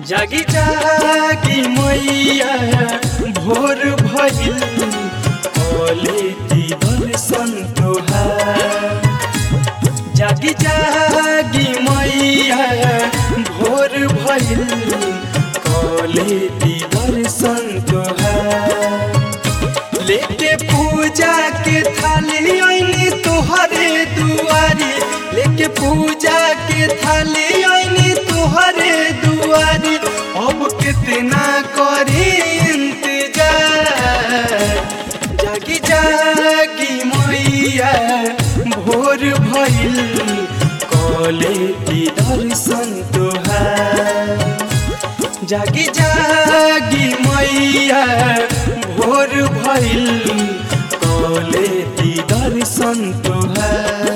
जागी जागी मैया भोर भइल ओले ती दर्शन तोहार जागी जागी मैया भोर भइल कले ती दर्शन तोहार लेके पूजा के थाली आईनी तोहरे दुआरी लेके पूजा के थाली आईनी तोहरे दुआरी अब कितना करी इंतजार जागी जागी मैया भोर भइल कले की दर्शन तोहार जागी जागी मैया भोर भइल कले ती दर्शन तोहार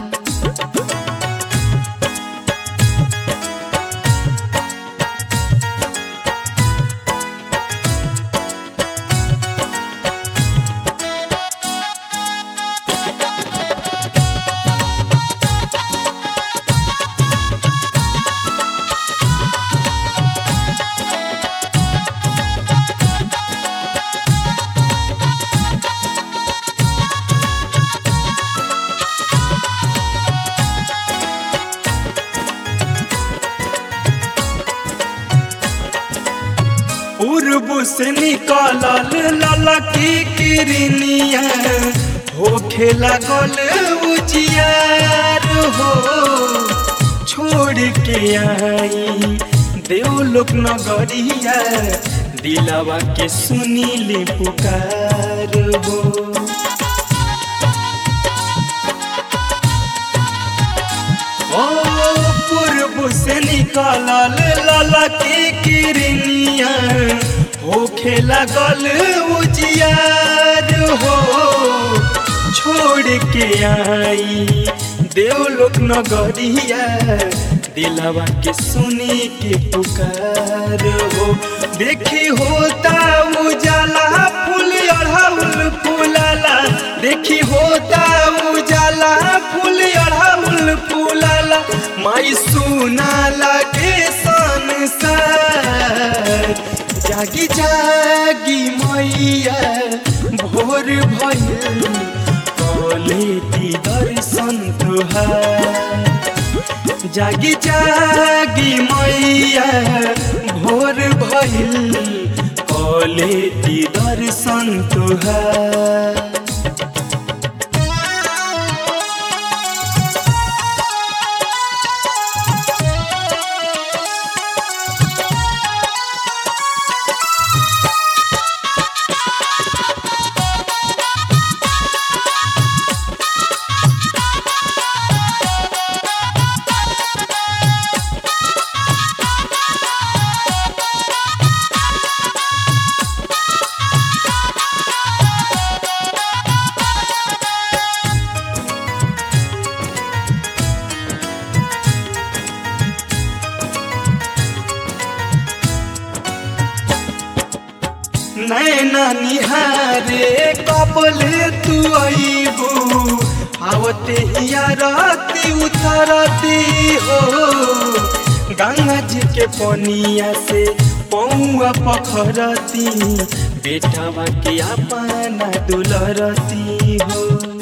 पूर्व से निकलल ललकी किरनिया होखे लागल उजियार हो छोड़ के आई देवलोक नगरिया दिलवा के सुनीली पुकार हो ओ पूर्व से निकलल ललकी किरनिया होखे लागल उजियार हो छोड़ के आई देवलोक नगरिया दिलवा के सुनी के पुकार हो देखी होता उजाला फूल अढ़ाउल फूलाला देखी होता उजाला फूल अढ़ाउल फूलाला माई सुना लगे संसार जागी जागी मैया भोर भइल कले ती दर्शन तुहार जागी जागी मैया भोर भइल कले ती दर्शन तुहार नैना निहारे कपल तू अबू आवते हिया राती उतरती हो गंगा जी के पनिया से पौआ पखरती बेटवा के अपना दुलरती हो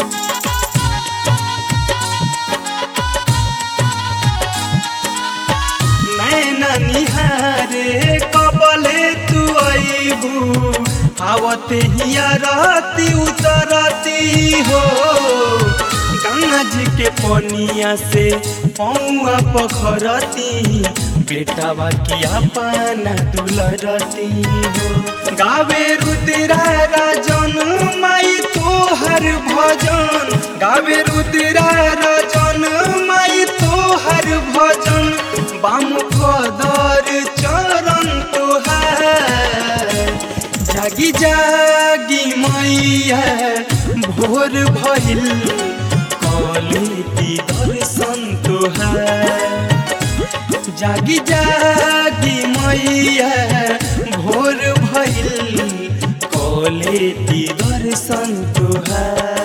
नैना निहारे कबले तू अबू आवते हिया राती उतरती हो गंगा जी के पनिया से पौआ पखरती बेटावा की अपना दुलरती हो गावे रुद्रा राजन माई तोहर भजन गावे रुद्रा राजन माई तोहर भजन बाम कदर चरण तोहार जागी जागी मैया भोर भइल कले ती दर्शन तोहार जागी जागी मैया भोर भइल कले ती दर्शन तोहार